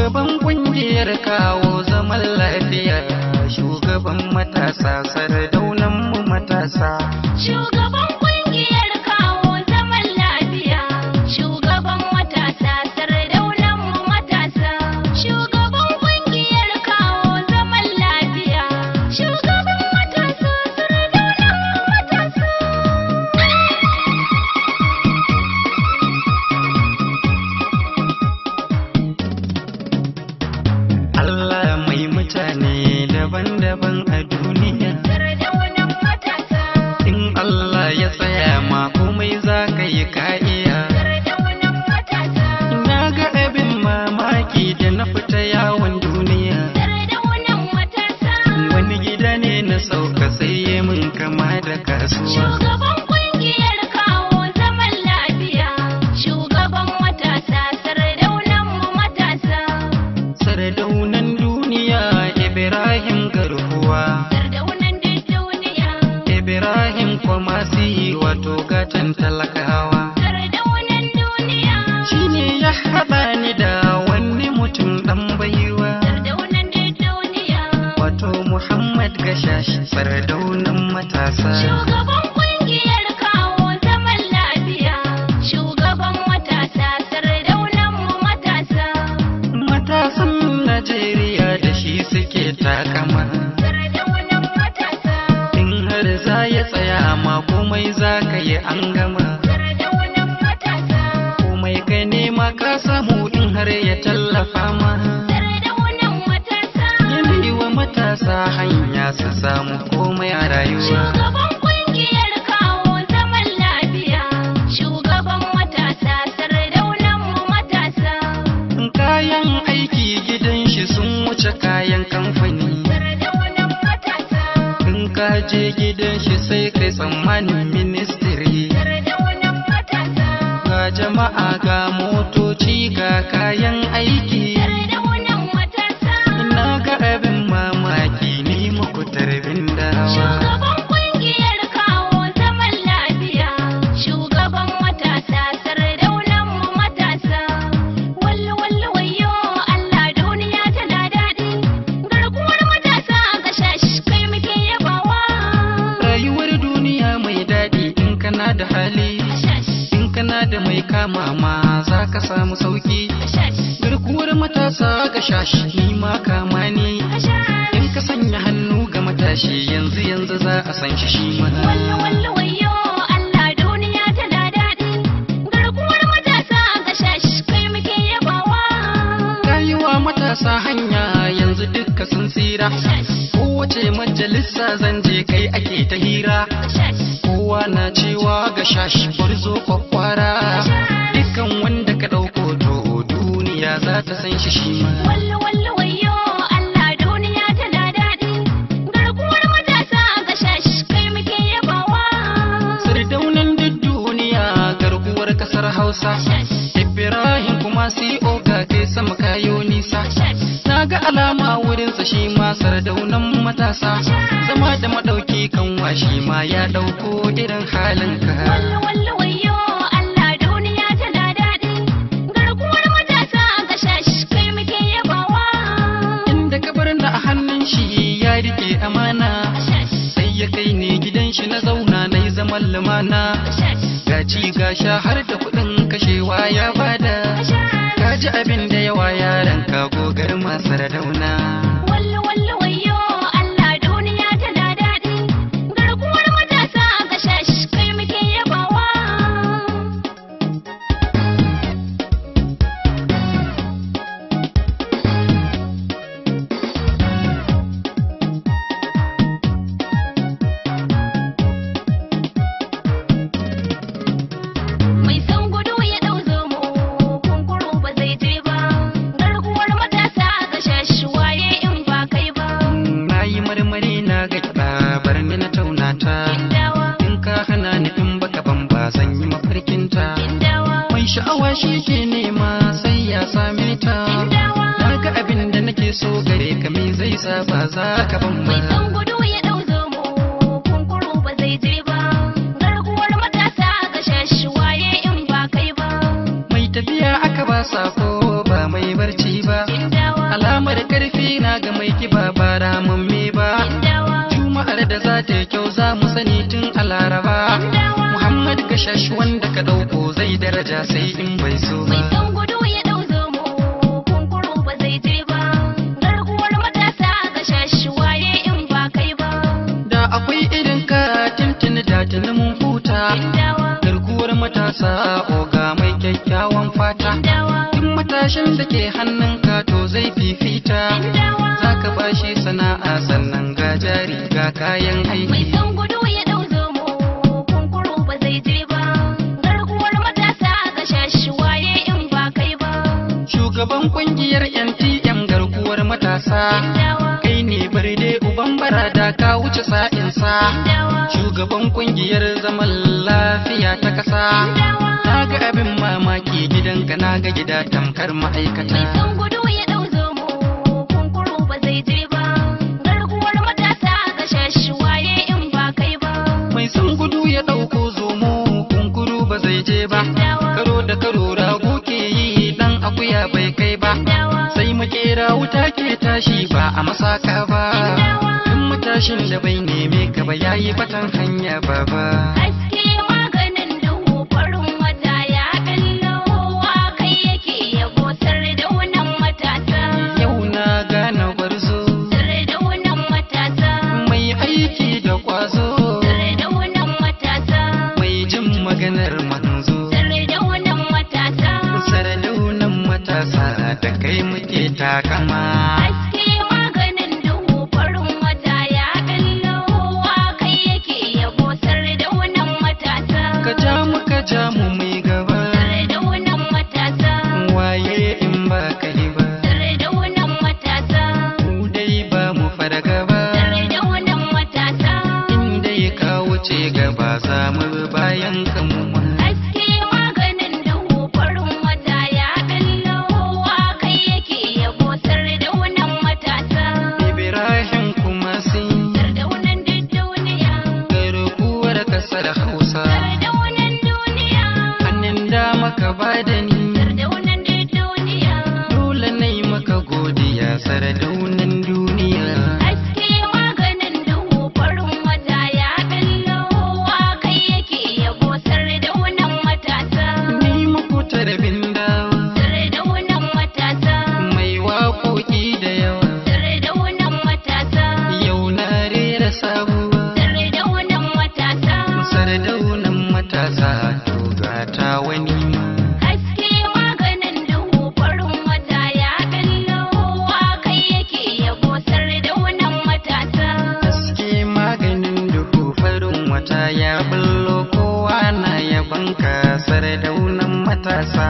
Shugaban kungiyar kawo zaman lafiya, shugaban matasa sardaunan mu matasa. Shugaban kungiyar kawo zaman lafiya, shugaban matasa sardaunan mu matasa. Shugaban kungiyar kawo zaman lafiya, shugaban matasa sardaunan mu matasa. Allah mai mutane daban-daban a duniya. Sardaunan matasa, In Allah ya tsaya ma komai za ka yi ka'iya. sardaunan matasa, Na ga abin mamaki da na fita yawon duniya. sardaunan matasa. Wani gida ne na sauka sai ya min kama da kasuwa. Shugaban kungiyar kawo zaman lafiya, shugaban matasa sardaunan mu matasa. Sardaunan duniya Ibrahim garkuwa. Sardaunan duk duniya, Ibrahim kwamasi wato gatan talakawa. sardaunan duniya, Shi ne ya haɗa ni da wani mutum ɗan baiwa. sardaunan duk duniya. Wato Muhammad Gashash sardaunan matasa. Shugaban kungiyar kawo zaman lafiya, shugaban matasa sardaunan mu matasa. Matasan Najeriya da shi suke takama. Sardaunan matasa, In har za ya tsaya ma komai za ka yi an gama. sardaunan matasa. Komai ka nema ka samu in har ya tallafa ma. Sardaunan matasa, Yana yi wa matasa hanya su samu komai a rayuwa. shugaban kungiyar kawo zaman lafiya, shugaban matasa sardaunan mu matasa. Kayan aiki gidan shi sun wuce kayan kamfani. Sardaunan matasa, In ka je gidan shi sai kai tsammanin ministry. sardaunan matasa. Ga jama'a ga motoci ga kayan aiki. Sardaunan matasa, Ina ga abin mamaki ni muku tarbin dawa. shugaban kungiyar kawo zaman lafiya, shugaban matasa sardaunan mu matasa. Wallo wallo wayo Allah duniya tana daɗi, garkuwar matasa ga shashi kai muke yabawa. Rayuwar duniya mai daɗi in kana da hali. Shashi, In kana da mai kama ma za ka samu sauki. shashi, Garkuwar matasa ga shashi ni ma kama ni. shashi. In ka sanya hannu ga matashi yanzu yanzu za a san shi shi ma. Wallo wallo wayo Allah duniya tana daɗi, garkuwar matasa ga shashi kai muke yabawa. Rayuwa matasa hanya yanzu dukka sun tsira. Shashi, Kowace majalisa zan je kai ake ta hira. shashi. Kowa na cewa ga shashi zo kwakwara. Dukkan wanda ka ɗauko to duniya za ta san shi shi ma. Wallo wallo wayo Allah duniya tana daɗi, garkuwar matasa ga shashi kai muke yabawa. Sardaunan duk duniya garkuwar kasar Hausa. Shashi, Ibrahim kuma CO ga kai sama kayo nisa. shashi, Na ga alama wurinsa shi ma sardaunan matasa. Zama da madauki kan washi ma ya ɗauko irin halin ka. wallo wallo wayo Allah duniya tana daɗi, garkuwar matasa ga shashi kai muke yabawa. Inda ka bar da a hannun shi ya rike amana. Shashi, Sai ya kai ne gidan shi na zauna na yi zaman lumana. shashi, Ga ci ga sha har da kuɗin kashewa ya bada. Ka ji abin da yawa yaran ka gogar masu radauna. wallo wallo wayo Allah duniya tana daɗi, garkuwar matasa ga shashi kai muke yabawa. Mai san gudu ya ɗau zomo, kunkuru ba zai je ba. Garkuwar matasa ga shashi waye in ba kai ba. Na yi marmari na ga kiɗa bar ni na taunata. Indawa, In ka hana ni in baka ban ba zan yi mafarkinta. indawa, Mai sha'awa shi ke nema sai ya same ta. indawa. Na ga abin da nake so gare ka me zai sa ba za ka ban ba. Mai san gudu ya ɗau zomo, kunkuru ba zai je ba. Garkuwar matasa ga shashi waye in ba kai ba. Mai tafiya aka ba sako ba mai barci ba. Indawa, karfi na ga mai kiba ba ramamme ba Dawa, juma'ar da za ta yi kyau za mu sani tun a laraba dawa. muhammad gashashi wanda ka ɗauko zai daraja sai in bai so Mai ba son gudu ya ɗau zomo, kunkuru ba zai je ba. Garkuwar matasa ga shashi waye in ba kai ba. da akwai irin ka tuntuni da tuni mun huta Dawa, garkuwar matasa oga mai kyakkyawan fata dawa, duk matashin da ke hannunka to zai fifita dawa. za ka bashi sana'a sannan ga jari ga kayan Mai aiki son gudu ya ɗau zomo, kunkuru ba zai je ba. Garkuwar matasa ga shashi waye in ba kai ba. shugaban kungiyar ntm garkuwar matasa Dawa, kai ne barde uban barada ka wuce sa'insa dawa, shugaban kungiyar zaman lafiya ta kasa dawa. na ga abin mamaki gidanka na ga gida tamkar Mai ma'aikata son gudu ya ɗau zomo, kunkuru ba zai je ba. Garkuwar matasa ga shashi waye in ba kai ba. mai son gudu ya ɗauko zomo kunkuru ba zai je ba Dawa, karo da karo rago ke yi dan akuya bai kai ba dawa, sai makera wuta ke tashi ba a masaka ba dawa. in matashin da bai neme ka ba yayi batan hanya ba ba Haske maganin duhu farin wata ya ɓallo wa kai yake yabo sardaunan matasa. yau na gane gwarzo Sardaunan matasa. mai aiki da kwazo Sardaunan matasa. mai jin maganar manzo Sardaunan matasa. sardaunan matasa da kai muke takama Haske maganin duhu farin wata ya ɓallo wa kai yake yabo sardaunan matasa. ka ja mu ka ja mu mai gaba Sardaunan matasa. waye in ba kai ba Sardaunan matasa. mu dai ba mu farga ba Sardaunan matasa. in dai ka wuce gaba za mu bi bayan ka mu ma Haske maganin duhu farin wata ya ɓallo wa kai yake yabo sardaunan matasa. Ibrahim kuma sun Sardaunan duk duniya. garkuwar kasar Hausa Sardaunan duniya. hannun dama ka ba da ni Sardaunan duk duniya. dole na yi maka godiya sardaunan duniya Haske maganin duhu farin wata ya ɓallo wa kai yake yabo sardaunan matasa. ni muku tarbin dawa Sardaunan matasa. mai waƙoƙi da yawa Sardaunan matasa. yau na rera sabuwa Sardaunan matasa. sardaunan matasa to gata wani ma Haske maganin duhu farin wata ya ɓallo wa kai yake yabo sardaunan matasa. haske maganin duhu farin wata ya bullo kowa na yabanka sardaunan matasa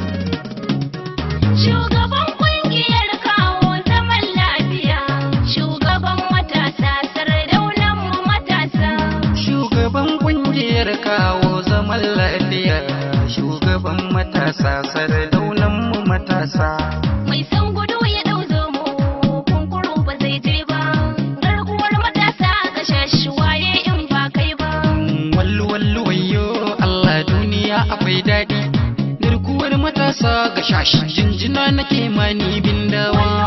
Shugaban ƙungiyar kawo zaman lafiya. Shugaban matasa sardaunan mu matasa. Shugaban kungiyar kawo zaman lafiya, shugaban matasa sardaunan mu matasa. Mai son gudu ya ɗau zomo, kunkuru ba zai je ba. Garkuwar matasa ga shashi waye in ba kai ba. Wallu wallu wayo Allah duniya akwai daɗi. Garkuwar matasa ga shashi jinjina nake mani bindawa.